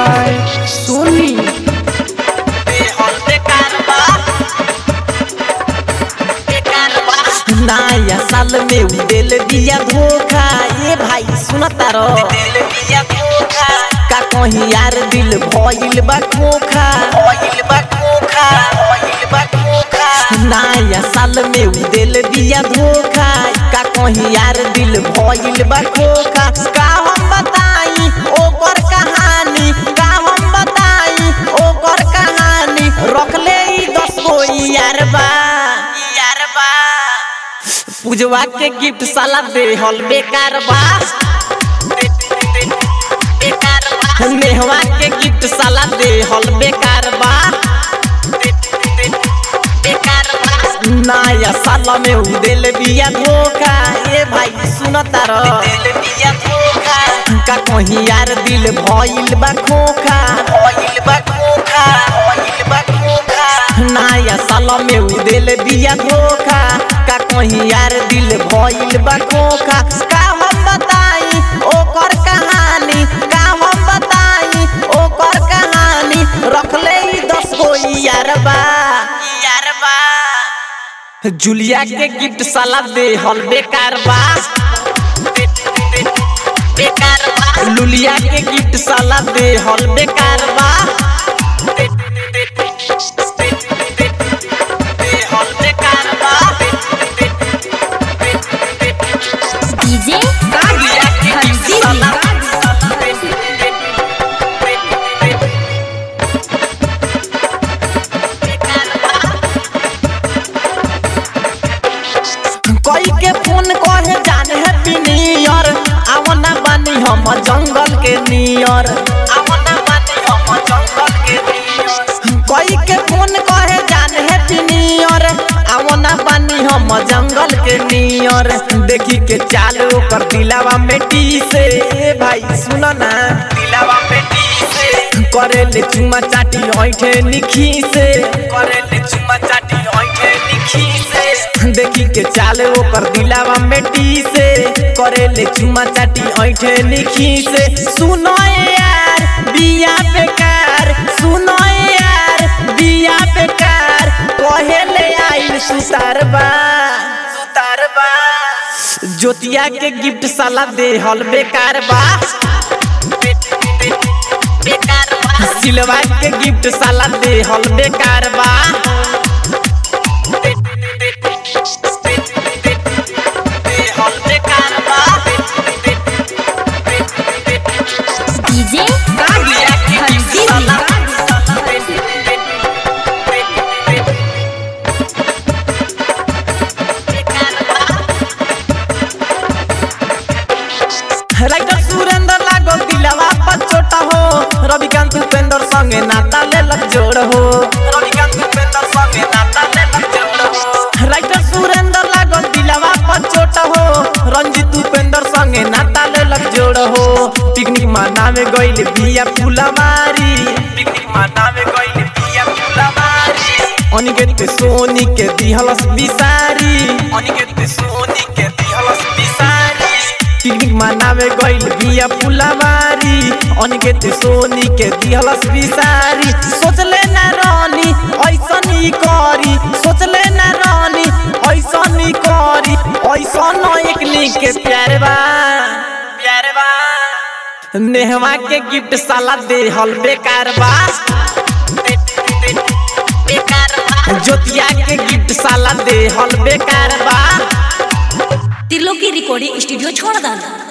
by Sony नया साल में उ दिल दिया धोखा ये भाई सुनता रो का कहीं यार दिल भइल बा खोखा नया साल में उ दिल दिया धोखा का कहीं यार दिल भइल बा खोखा का हम बताई ओकर कहानी का हम बताई ओकर कहानी रखले ई दस गो यार बा यार बा पूजवा के गिफ्ट साला देहल बेकार बा नेहवा के गिफ्ट साला देहल बेकार बा नया साल में उ दिल बिया धोखा ए भाई सुनता रो का कहीं यार दिल भइल बा खोखा नया साल में उ दिल बिया धोखा का कहीं यार दिल भइल बा खोखा का हम बताई ओकर कहानी का हम बताई ओकर कहानी रखले ई दस गो यार बा यार बा जुलिया के गिफ्ट साला देहल बेकार बा बेकार बा लुलिया के गिफ्ट साला देहल बेकार बा देहल बेकार बा डीजे लुलिया के गिफ्ट साला कोई के फोन कहे जाने हैप्पी न्यू ईयर आवना बानी हम जंगल के नियर आवना बानी हम जंगल के नियर कोई के फोन कहे जाने हैप्पी न्यू ईयर आवना बानी हम जंगल के नियर देखी के चाल ओकर दिलावा में टी से ए भाई सुनो ना दिलावा में टी से करे ले चुमा चाटी ओइठे निखी से करे ले चुमा चाटी ओइठे निखी से देखी के चाले ओकर दिलावा में टी से करे ले चुमा चाटी ऐठे निखी से सुनो यार बिया बेकार सुनो यार बिया बेकार कहे ले आइल सुतारबा सुतारबा जोतिया के गिफ्ट साला देहल बेकार बा बेकार बा सिलवा के गिफ्ट साला देहल बेकार बा देहल बेकार बा डीजे कालिया के गिफ्ट साला राइटर सुरेंद्र लागो दिलवा पर छोटा हो रविकांत उपेंद्र संगे नाता ले लग जोड़ हो रविकांत उपेंद्र संगे नाता ले लग जोड़ हो राइटर सुरेंद्र लागो दिलवा पर छोटा हो रंजित उपेंद्र संगे नाता ले लग जोड़ हो पिकनिक मनावे गइल बिया फुलवारी पिकनिक मनावे गइल बिया फुलवारी अनिकेत के सोनी के दिहलस बिसारी अनिकेत के सोनी के दिहलस बिसारी पिकनिक मनावे गइल बिया फुलवारी अनिकेत सोनी के दिहलस बिसारी सोचले ना रानी ऐसन ही करी सोचले ना रानी ऐसन ही करी ऐसन एकनी के प्यार बा प्यार बा नेहवा के गिफ्ट साला देहल बेकार बा बेकार बा जोतिया के गिफ्ट साला देहल बेकार बा त्रिलोकी रिकॉर्डिंग स्टूडियो छोड़ दाना